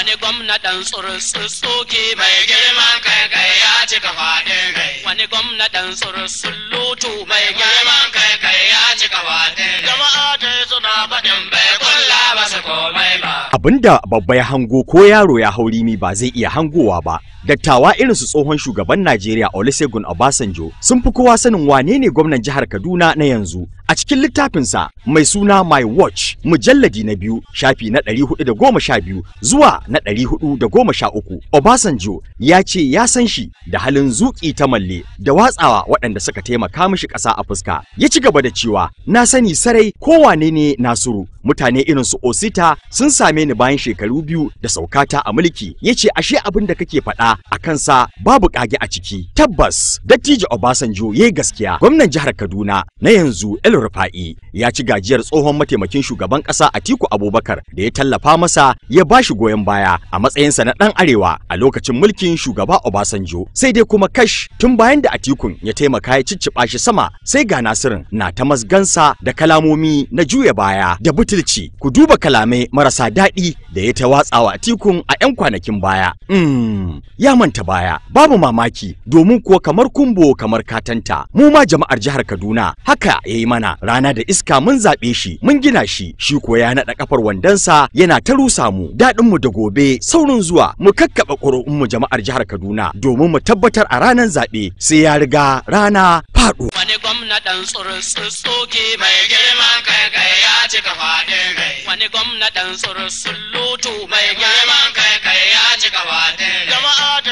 wani gwamna ɗan tsurutsoke mai girman kai kai ya cika faɗin rai wani gwamna ɗan tsurutsullutu mai girman kai kai ya cika faɗin rai jama'a ta suna faɗin bai kulla masa komai ba Abinda babba ya hango ko yaro ya hau rimi ba zai iya hangowa ba. Dattawa irin su tsohon shugaban Najeriya Olusegun Obasanjo sun fi kowa sanin wane ne gwamnan jihar Kaduna na yanzu. A cikin littafinsa mai suna My Watch mujalladi na biyu shafi na 412 zuwa na 413 Obasanjo ya ce ya san shi da halin zuƙi ta malle da watsawa waɗanda suka taimaka mishi ƙasa a fuska. Ya ci gaba da cewa na sani sarai kowane ne Nasiru mutane irin su Osita sun same ni bayan shekaru biyu da saukata a mulki ya ce ashe abin da kake faɗa a kansa babu ƙage a ciki tabbas dattijo Obasanjo ya yi gaskiya gwamnan jihar Kaduna na yanzu El Rufa'i ya ci gajiyar tsohon mataimakin shugaban ƙasa Atiku Abubakar da ya tallafa masa ya ba shi goyon baya a matsayinsa na ɗan arewa a lokacin mulkin shugaba Obasanjo sai dai kuma kash tun bayan da Atikun ya taimaka ya cicciɓa shi sama sai ga Nasirin na ta masgansa da kalamomi na juya baya da butulci ku duba kalamai marasa daɗi da ya ta watsawa Atikun a 'yan kwanakin baya mm, ya manta baya babu mamaki domin kuwa kamar kumbo kamar katanta mu ma jama'ar jihar Kaduna haka ya yi mana rana da iska mun zaɓe shi mun gina shi shi ko ya naɗa kafar wandonsa yana ta rusa mu daɗin mu da gobe saurin zuwa mu kakkaɓa ƙuri'un mu jama'ar jihar Kaduna domin mu tabbatar a ranar zaɓe sai ya riga rana faɗo. wani gwamna ɗan tsurutsoke mai girman kai kai ya cika faɗin rai wani gwamna ɗan tsurutsullutu mai girman kai kai ya cika faɗin rai jama'a